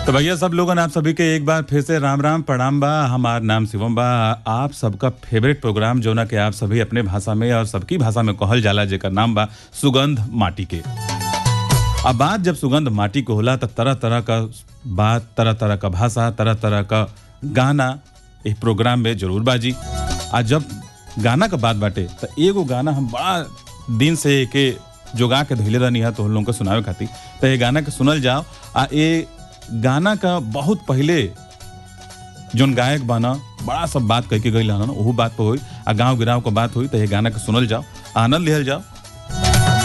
तो भैया सब लोगन आप सभी के एक बार फिर से राम राम प्रणाम बा हमार नाम शिवम बा आप सबका फेवरेट प्रोग्राम जो ना कि आप सभी अपने भाषा में और सबकी भाषा में कहल जाला जेकर नाम बा सुगंध माटी के अब बात जब सुगंध माटी को होला तो तरह तरह का बात तरह तरह का भाषा तरह तरह का गाना इस प्रोग्राम में जरूर बाजी आ जब गाना का बात बाटे तो एगो गाना हम बड़ा दिन से के जोगा के धैले रहनी है तो हम लोगों को सुनावे खातिर तो ये गाना के सुनल जाओ आ ये गाना का बहुत पहले जोन गायक बाना बड़ा सब बात कह के गई ना ओहू बात पे हुई आ गाँव गिराव का बात हुई तो ये गाना के सुनल जाओ आनंद लिहल जाओ